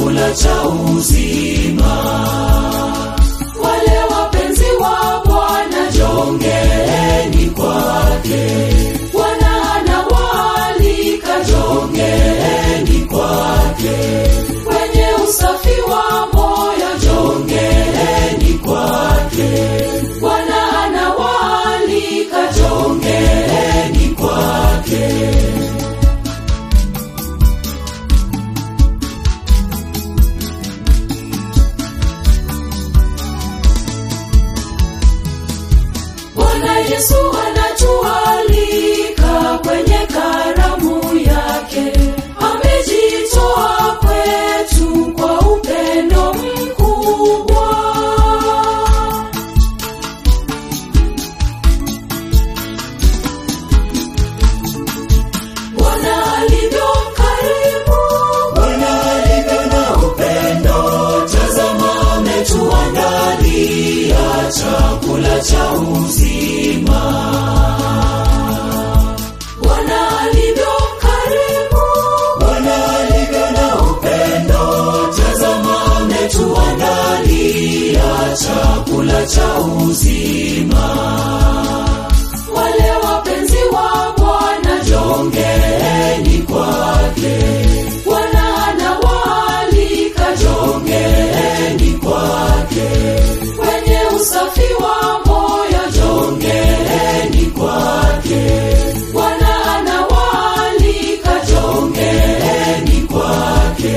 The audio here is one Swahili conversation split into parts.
chakula cha uzima. Wale wapenzi wa Bwana jongeeni kwake, Bwana anawaalika jongeeni kwake, wenye usafi wa moyo jongeeni kwake, Bwana anawaalika jongeeni kwake. Bwana Yesu anatualika kwenye karamu yake, amejitoa kwetu kwa upendo mkubwa. Bwana alivyo mkarimu, Bwana alivyo na upendo, tazama ametuandalia chakula cha uzima. Bwana alivyo mkarimu, Bwana alivyo na upendo, tazama ametuandalia chakula cha uzima. Wale wapenzi wa Bwana jongeeni kwake, Bwana anawaalika jongeeni kwake, wenye usafi wa moyo jongeeni kwake, Bwana anawaalika jongeeni kwake.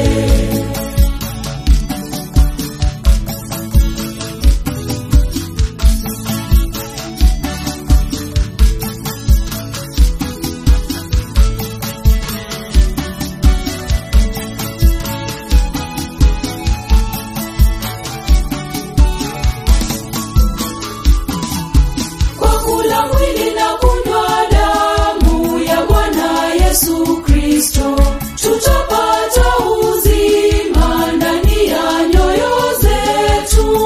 kwa kula mwili na kunywa damu ya Bwana Yesu Kristo, tutapata uzima ndani ya nyoyo zetu.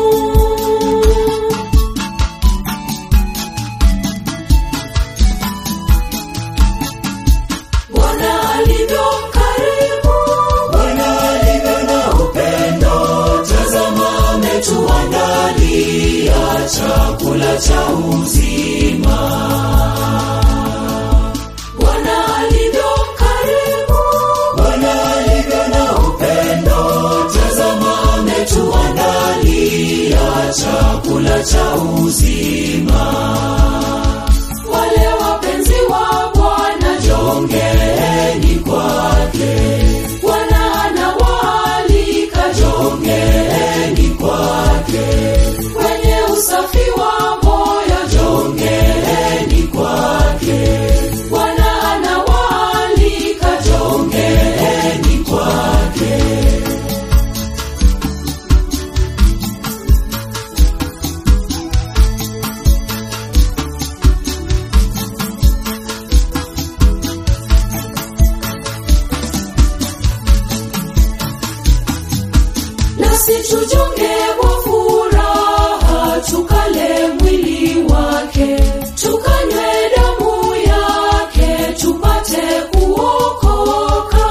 Bwana alivyo mkarimu, Bwana alivyo na upendo, tazama ametuandalia chakula cha uzima. Bwana alivyo mkarimu, Bwana alivyo na upendo, tazama ametuandalia chakula cha uzima. Wale wapenzi wa Bwana jongeeni kwake, Bwana anawaalika jongeeni kwake, wenye usafi wa moyo jongeeni kwake, Bwana anawaalika jongeeni kwake. nasi tujonge kwa furaha, tukale mwili wake, tukanywe damu yake, tupate kuokoka.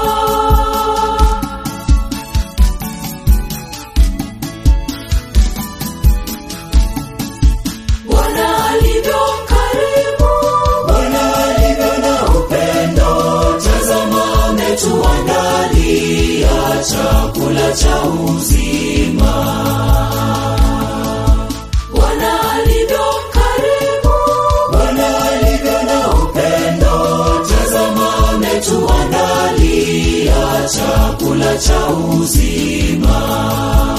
Bwana alivyo mkarimu, Bwana alivyo na upendo, tazama ametuandalia chakula cha uzima. Bwana alivyo mkarimu, Bwana alivyo na upendo, tazama ametuandalia chakula cha uzima.